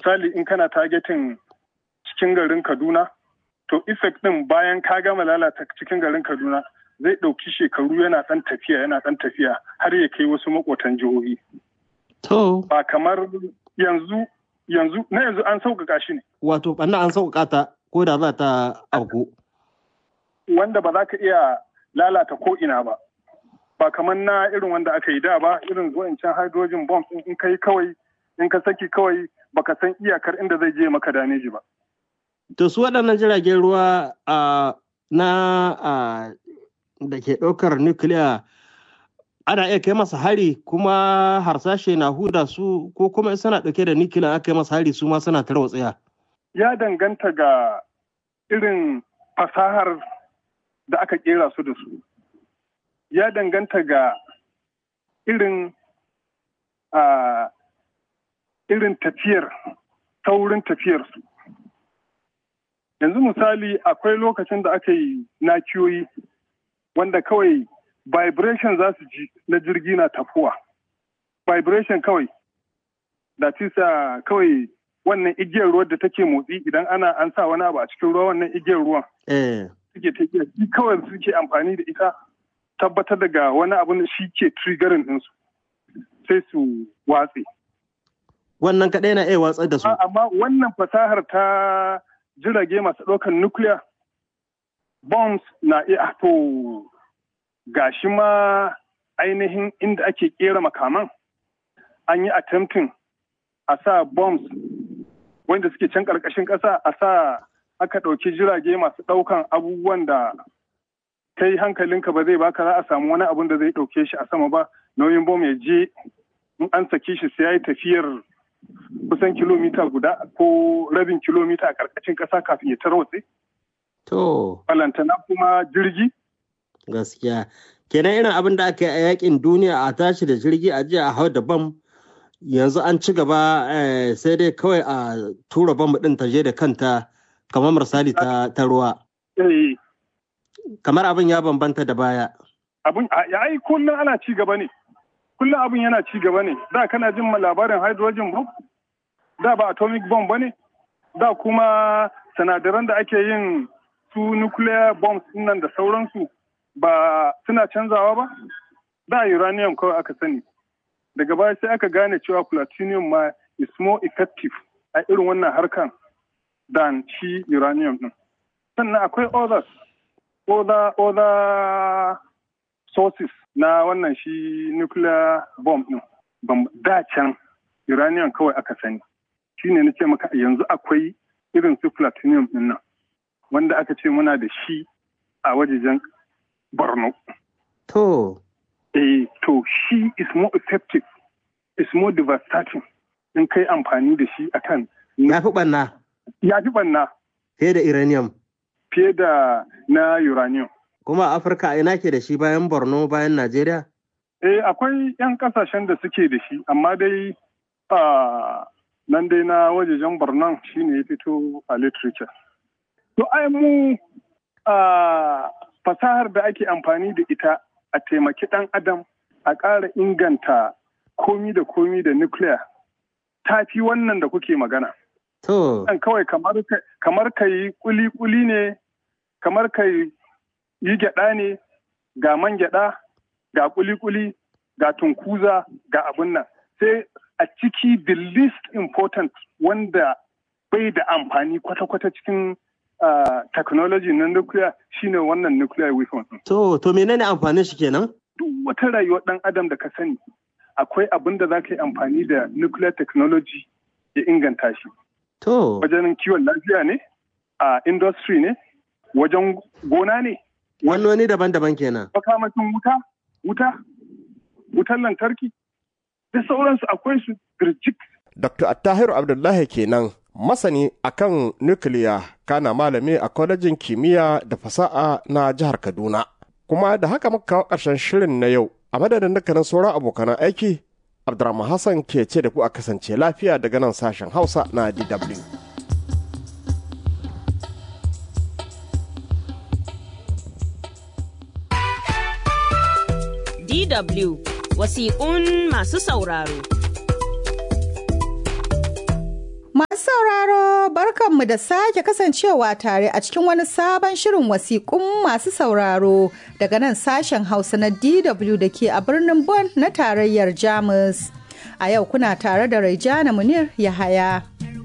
misali in kana targeting cikin garin kaduna to effect din bayan ka gama lalata cikin garin kaduna zai ɗauki shekaru yana ɗan tafiya yana ɗan tafiya har ya kai wasu makotan jihohi To. ba kamar yanzu yanzu na yanzu an sauƙaƙa shi ne Wato ɓanna an sauƙaƙa ta ko da za ta auku. wanda ba za ka iya lalata ko ina ba ba kamar na irin wanda aka yi da ba irin wancan hydrogen bomb in kai kawai in ka saki kawai baka san iyakar inda zai je maka dameji ba To su waɗannan jiragen ruwa a na a da ke ɗaukar nukiliya ana iya kai masa hari kuma harsashe na huda su ko kuma in suna ɗauke da nukiliya aka yi masa hari su ma suna tarwatsaya. ya danganta ga irin fasahar da aka kera su da su ya danganta ga irin a irin tafiyar taurin tafiyarsu yanzu misali akwai lokacin da aka yi nakiyoyi wanda kawai vibration za su ji na jirgi na tafuwa vibration kawai da tisa kawai wannan igiyar ruwa da take motsi idan ana an sa wani abu a cikin ruwa wannan igiyar ruwan Eh. suke tafiya shi kawai suke amfani da ita tabbatar daga wani abu da shi ke triggering ɗinsu sai su watse. Wannan kaɗai na iya watsar da su. A- Amma wannan fasahar ta jirage masu ɗaukar nuclear bombs na iya to gashi ma ainihin inda ake ƙera makaman an yi attempting a sa bombs wanda suke can ƙarƙashin ƙasa a sa aka ɗauki jirage masu ɗaukan abubuwan da kai hankalinka ba zai baka za a samu wani abun da zai ɗauke shi a sama ba nauyin bom ya je in an saki shi sai ya yi tafiyar kusan kilomita guda ko rabin kilomita a ƙarƙashin ƙasa kafin ya tarwatse. To. Balantana kuma jirgi Gaskiya. Kenan irin abin da aka yi a yakin duniya a tashi da jirgi a jiya a hau da bam yanzu an ci gaba eh, sai dai kawai a tura bam ɗin ta je da kanta kamar misali ta, ta ruwa. eh, Kamar abin ya bambanta da baya. abun a- ya ai kullum ana ci gaba ne. Kullum abin yana ci gaba ne. Da kana jin ma labarin hydrogen bomb? Da ba atomic bomb ba ne? Da kuma sinadaran da ake yin su nuclear bombs nan da sauransu ba suna canzawa ba? Da uranium kawai aka sani. Daga baya sai aka gane cewa plutonium ma is more effective a irin wannan harkan than shi uranium din. Sannan akwai others, other, other sources na wannan shi nuclear bomb din. Bam- Da can uranium kawai aka sani. Shi ne na ce maka yanzu akwai irin su plutonium din nan wanda aka ce muna da shi a wajejen Borno. To. Eh, to shi is more effective, is more devastating in kai amfani da shi akan Ya fi ɓanna ya fi banna fiye da uranium. fiye da na uranium. Kuma a Afirka a ina ke da shi bayan Borno bayan Najeriya? Eh, akwai 'yan kasashen da suke da shi, amma dai a nan dai na wajejen Borno shi ne ya fito a literature. To, ai mu a fasahar da ake amfani da ita a taimaki ɗan adam a ƙara inganta komi da komi da nuclear ta fi wannan da kuke magana. To. Wannan kawai kamar ka- kamar ka yi kuli-kuli ne, kamar ka yi gyaɗa ne, ga man gyaɗa, ga kuli-kuli, ga tunkuza, ga abin nan. Sai a ciki the least important wanda bai da amfani kwata-kwata cikin ah, technology na nuclear shine wannan nuclear weapon. ɗin. To, to menene amfanin shi kenan? Duk wata rayuwar ɗan adam da ka sani akwai abin da za ka yi amfani da nuclear technology ya inganta shi. To. wajen kiwon lafiya ne a industry ne wajen gona ne Wannoni daban-daban kenan. makamashin wuta wuta wutar lantarki da sauransu akwai su birjik Dr. Attahiru Abdullahi kenan masani akan nukiliya kana malami a kwalejin kimiyya da fasaha na jihar Kaduna. Kuma da haka muka kawo ƙarshen shirin na yau a madadin dukkanin sauran abokan aiki Abdurrahman Hassan ke ce da ku a kasance lafiya daga nan sashen Hausa na DW. DW wasiƙun masu sauraro. Masu sauraro barkanmu da sake kasancewa tare a cikin wani sabon shirin wasiƙun masu sauraro daga nan sashen Hausa na DW da ke a birnin Bonn na tarayyar Jamus. A yau kuna tare da Raijana Munir Yahaya.